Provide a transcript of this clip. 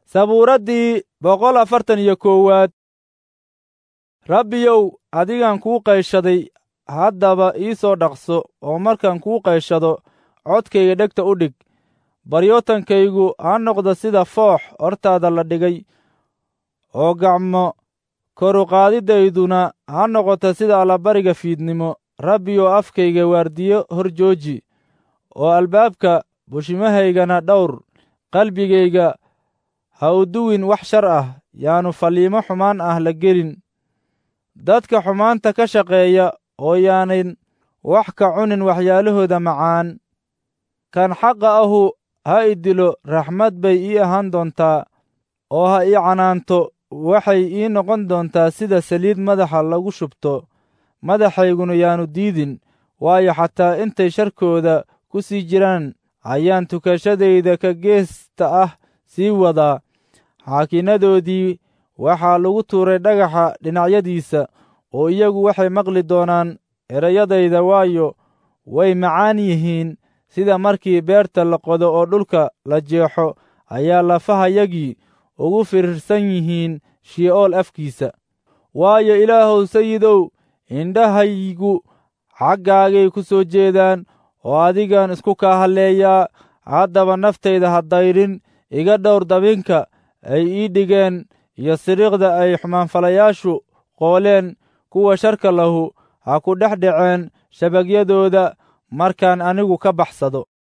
sabuuraddii boqol afartan iyo koowaad rabbiyow adigaan kuu qayshaday haddaba ii soo dhaqso oo markaan kuu qayshado codkayga dhegta u dhig baryootankaygu ha noqdo sida foox hortaada la dhigay oo gacmo koruqaadidayduna ha noqoto sida allabariga fiidnimo rabbiyow afkayga waardiyo hor jooji oo albaabka bushimahaygana dhowr qalbigayga ha u duwin wax shar ah yaanu falliimo xumaan ah la gelin dadka xumaanta ka shaqeeya oo yaanan wax ka cunin waxyaalahooda macaan kan xaqa ahu ha i dilo raxmad bay ii ahaan doontaa oo ha ii canaanto waxay ii noqon doontaa sida saliid madaxa lagu shubto madaxayguna yaanu diidin waayo xataa intay sharkooda ku sii jiraan ayaan tukashadayda ka geesta ah sii wadaa xaakinnadoodii waxaa lagu tuuray dhagaxa dhinacyadiisa oo iyagu waxay maqli doonaan erayadayda waayo way macaan yihiin sida markii beerta la qodo oo dhulka la jeexo ayaa lafahayagii ugu firirsan yihiin shi'ool afkiisa waayo ilaahow sayidow indhahaygu xaggaagay ku soo jeedaan oo adigaan isku kaa halleeyaa haddaba naftayda ha dayrin iga dhowr dabinka ay ii dhigeen iyo siriiqda ay xumaanfalayaashu qooleen kuwa sharka lahu ha ku dhex dhaceen shabagyadooda markaan anigu ka baxsado